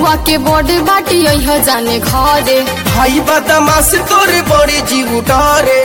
बबुआ के बड़े बाटी यह जाने घरे भाई बदमाश तोरे बड़ी जीव डरे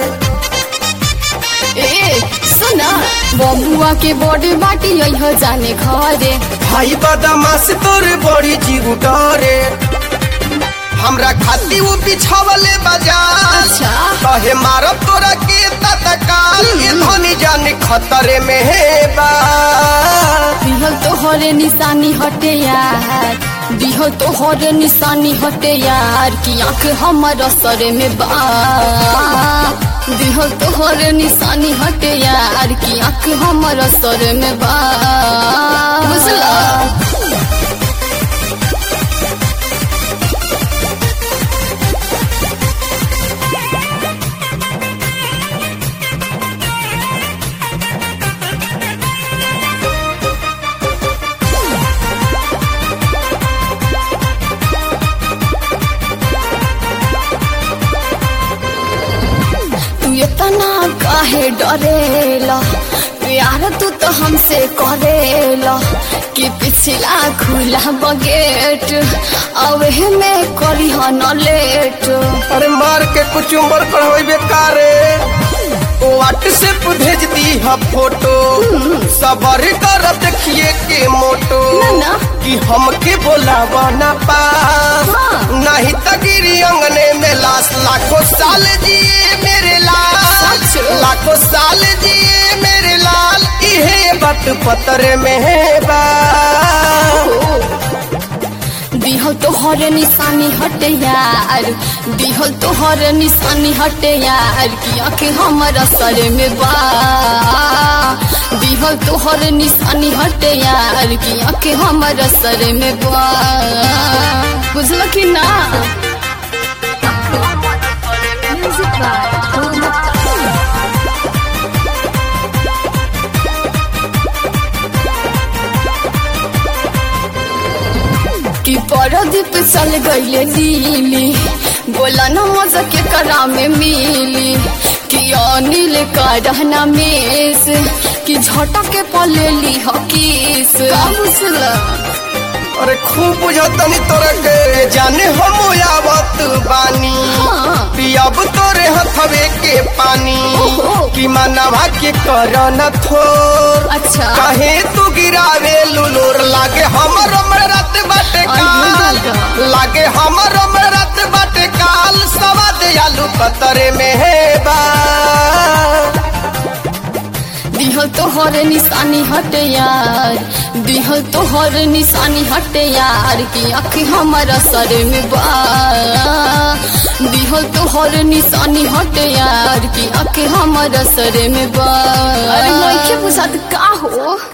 ए सुना बबुआ के बड़े बाटी यह जाने घरे भाई बदमाश तोरे बड़ी जीव डरे हमरा खाती वो बिछावले बाजार अच्छा। कहे मारब तोरा के तत्काल ये धनी जाने खतरे में है बा दिहल तोहरे निशानी हटे यार दिहल तोहरे निशानी हटे यार कि आंख हमर सरे में बा दिहल तोहरे निशानी हटे यार कि आंख हमर सरे में बा बुझला तू इतना काहे डरेला प्यार तू तो हमसे करेला कि पिछला खुला बगेट अब में करी न लेट अरे मार के कुछ उम्र पर होई बेकारे व्हाट्सएप भेज दी है फोटो सबर कर देखिए के मोटो ना, ना। कि हमके बोलावा ना पास हाँ। नहीं तगिरी अंगने में लाश लाखों साल जिए मेरे लाल सच। लाखों साल जिए मेरे लाल इहे बात पतर में है बा दिहल तोहर निशानी हटे यार दिहल तोहर निशानी हटे यार कि आंखें हमारा सर में बा दिहल तोहर निशानी हटे यार कि आंखें हमारा सर में बा बुझल कि ना कि परदीप चल गईले दिल्ली बोला न मजा के करा में मिली कि अनिल का रहना मेस कि झटक के पलेली हकीस का बुझला अरे खूब बुझतनी तोरा के जाने हम आवत बानी हाँ। पियब तोरे हथवे के पानी ओहो। कि मनवा के कर न थोर अच्छा कहे तू गिरावे लुलुर लागे हमर रात बाटे काल दादा। लागे हमर रात बाटे काल सवाद आलू कतरे में है बा दिहल तोहर निशानी हटे यार दिहल तोहर निशानी हटे यार कि आँख हमारा सर में बा दिहल तोहर निशानी हटे यार कि आँख हमारा सर में बा अरे नहीं बुझात का हो